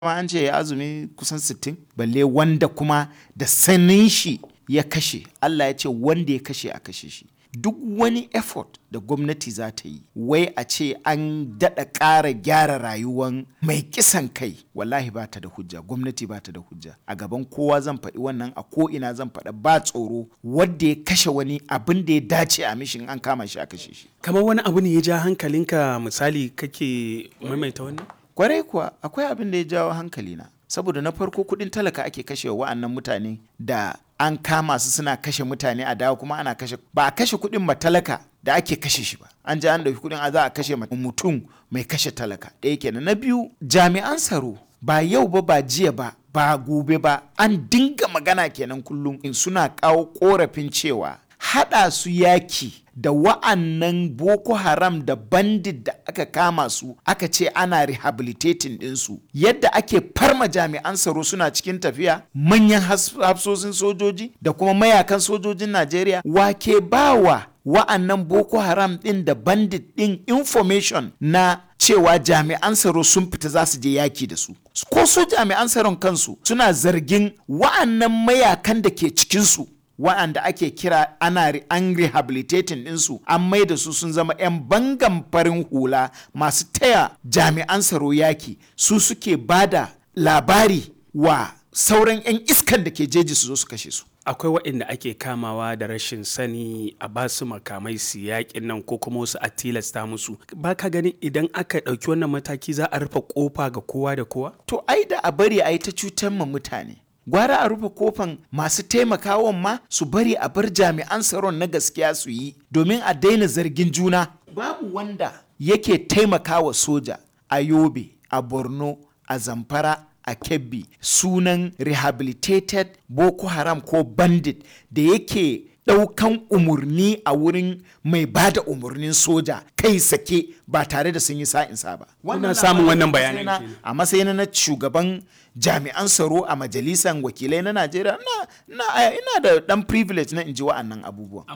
ma an ce ya azumi kusan 60 balle wanda kuma da sanin shi ya kashe Allah ya ce wanda ya kashe a kashe shi duk wani effort da gwamnati za ta yi wai a ce an daɗa ƙara gyara rayuwan mai kisan kai wallahi ba ta da hujja gwamnati ba ta da hujja a gaban kowa zan faɗi wannan a ko ina zan faɗa ba tsoro wadda ya kashe wani abin da ya dace a mishin an kama shi a kashe shi kamar wani abu ne ya ja hankalinka misali kake maimaita wannan kwarai kuwa akwai abin da ya jawo hankalina saboda na farko kudin talaka ake kashe wa'annan mutane da an kama su suna kashe mutane a dawo kuma ana kashe ba a kashe kudin matalaka da ake kashe shi ba an ji an dauki kudin a za a kashe mutum mai kashe talaka ɗaya kenan na biyu jami'an tsaro ba yau ba ba jiya ba ba gobe ba an dinga magana kenan kullum in suna kawo korafin cewa haɗa su yaki da wa'annan boko haram da bandit da aka kama su aka ce ana rehabilitating ɗinsu yadda ake farma jami'an tsaro suna cikin tafiya manyan hafsosin sojoji da kuma mayakan sojojin najeriya wake bawa wa'annan boko haram ɗin da bandit ɗin information na cewa jami'an tsaro sun fita za su je yaki da su ko su jami'an tsaron kansu suna zargin wa'annan mayakan da ke cikinsu waɗanda ake kira ana an rehabilitating ɗinsu an mai da su sun zama 'yan bangan farin hula masu taya jami'an tsaro yaki su suke bada labari wa sauran 'yan iskan da ke jeji su zo su kashe su akwai waɗanda ake kamawa da rashin sani a ba su makamai su yaƙin nan ko kuma wasu a tilasta musu ba ka ganin idan aka ɗauki wannan mataki za a rufe ƙofa ga kowa da kowa to ai da a bari a yi ta cutar ma mutane gwara a rufe kofan masu taimakawan ma su bari a bar jami'an tsaron na gaskiya su yi domin a daina zargin juna babu wanda yake taimakawa soja a yobe a borno a zamfara a kebbi sunan rehabilitated boko haram ko bandit da yake ɗaukan umarni a wurin mai ba da umarnin soja kai sake ba tare da sun yi sa'insa ba. Kuna samun wannan bayanan A matsayin na shugaban jami'an tsaro a majalisar wakilai na Najeriya ina da ɗan privilege na in ji wa'annan abubuwan.